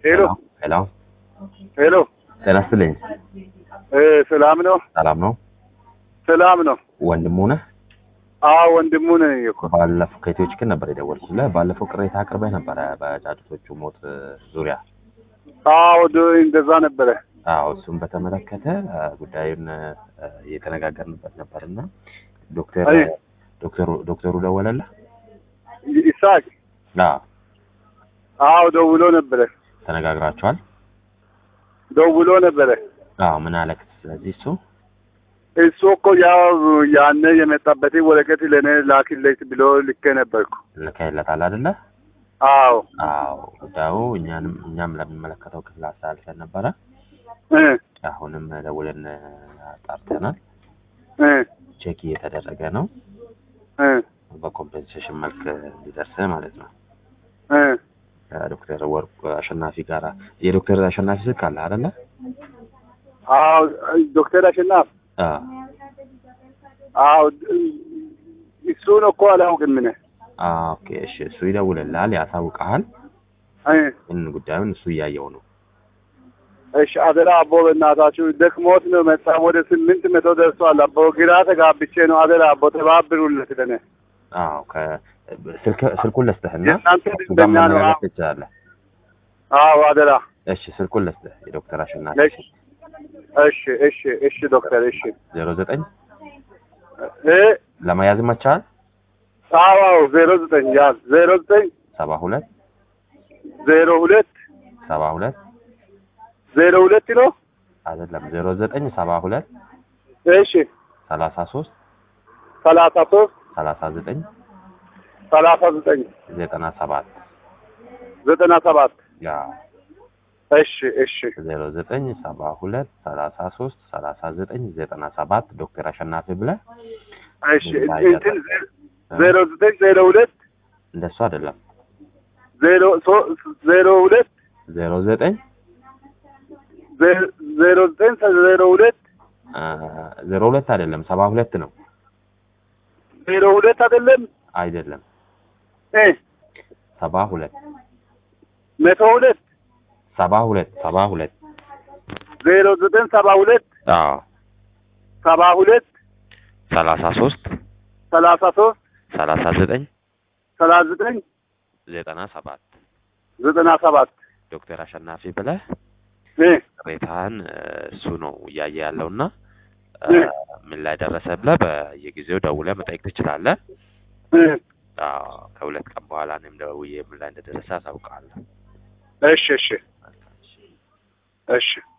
ሄሎ ሄሎ ሄሎ ጤና ይስጥልኝ። እ ሰላም ነው? ሰላም ነው? ሰላም ነው። ወንድሙ ነህ? አዎ ወንድሙ ነኝ እኮ። ባለፈው ከኢትዮ ችግር ነበር የደወልኩልህ። ባለፈው ቅሬታ አቅርበህ ነበረ በጫጩቶቹ ሞት ዙሪያ። አዎ ዶ እንደዛ ነበረ። አዎ እሱን በተመለከተ እ፣ ጉዳዩን እ፣ እየተነጋገርንበት ነበርና ዶክተር አይ። ዶክተሩ ዶክተሩ ደወለልህ? ይሳቅ አዎ አዎ ደውሎ ነበረ። ተነጋግራችኋል? ደውሎ ነበረ። አዎ ምን አለክ? ስለዚህ እሱ እሱ እኮ ያው ያነ የመጣበትን ወረቀት ለእኔ ላክልኝ ብሎ ልኬ ነበርኩ። ልከህለታል አይደለ? አዎ አዎ ጉዳዩ እኛንም እኛም ለሚመለከተው ክፍል አስተላልፈን ነበረ። እ አሁንም ደውለን አጣርተናል። እ ቼክ እየተደረገ ነው። እ በኮምፔንሴሽን መልክ እንዲደርስ ማለት ነው። እ ከዶክተር ወርቁ አሸናፊ ጋር የዶክተር አሸናፊ ስልክ አለ አይደለ? አዎ ዶክተር አሸናፍ አዎ አዎ እሱን እኮ አላውቅም እኔ። አዎ፣ ኦኬ እሺ። እሱ ይደውልልሃል፣ ያሳውቅሃል። እ ግን ጉዳዩን እሱ እያየው ነው። እሺ አደራ አቦ በእናታችሁ ደክሞት ነው መጣ። ወደ ስምንት መቶ ደርሷል። አቦ ግራ ተጋብቼ ነው። አደራ አቦ ተባብሩለት ለኔ። አዎ ከ- ስልክ ስልኩን ልስጥህና የእናንተ እሱ ጋር ደንበኛ ነው። መነጋገር ትችላለህ። አዎ አደራ። እሺ ስልኩን ልስጥህ የዶክተር አሸናፊ እሺ እሺ እሺ እሺ ዶክተር እሺ ዜሮ ዘጠኝ እ ለመያዝ ይመችሃል? አዎ አዎ ዜሮ ዘጠኝ ያዝ ዜሮ ዘጠኝ ሰባ ሁለት ዜሮ ሁለት ሰባ ሁለት ዜሮ ሁለት ነው። አይደለም ዜሮ ዘጠኝ ሰባ ሁለት እሺ ሰላሳ ሶስት ሰላሳ ሶስት ሰላሳ ዘጠኝ ሰላሳ ዘጠኝ ዘጠና ሰባት ዘጠና ሰባት ያ እሺ እሺ ዜሮ ዘጠኝ ሰባ ሁለት ሰላሳ ሶስት ሰላሳ ዘጠኝ ዘጠና ሰባት ዶክተር አሸናፊ ብለህ እሺ እንትን ዜሮ ዘጠኝ ዜሮ ሁለት እንደሱ አይደለም ዜሮ ሶ- ዜሮ ሁለት ዜሮ ዘጠኝ ዜ- ዜሮ ዘጠኝ ዜሮ ሁለት አ፣ ዜሮ ሁለት አይደለም ሰባ ሁለት ነው ዜሮ ሁለት አይደለም አይደለም እ ሰባ ሁለት መቶ ሁለት ሰባ ሁለት ሰባ ሁለት ዜሮ ዘጠኝ ሰባ ሁለት አዎ ሰባ ሁለት ሰላሳ ሶስት ሰላሳ ሶስት ሰላሳ ዘጠኝ ሰላሳ ዘጠኝ ዘጠና ሰባት ዘጠና ሰባት ዶክተር አሸናፊ ብለህ እ ቅሬታህን እ፣ እሱ ነው እያየ ያለውና እ፣ እ። ምን ላይ ደረሰ ብለህ በየጊዜው ደውለህ መጠየቅ ትችላለህ። እ አዎ ከሁለት ቀን በኋላ እኔም ደውዬ ምን ላይ እንደደረሰ አሳውቅሃለሁ። እሺ እሺ እሺ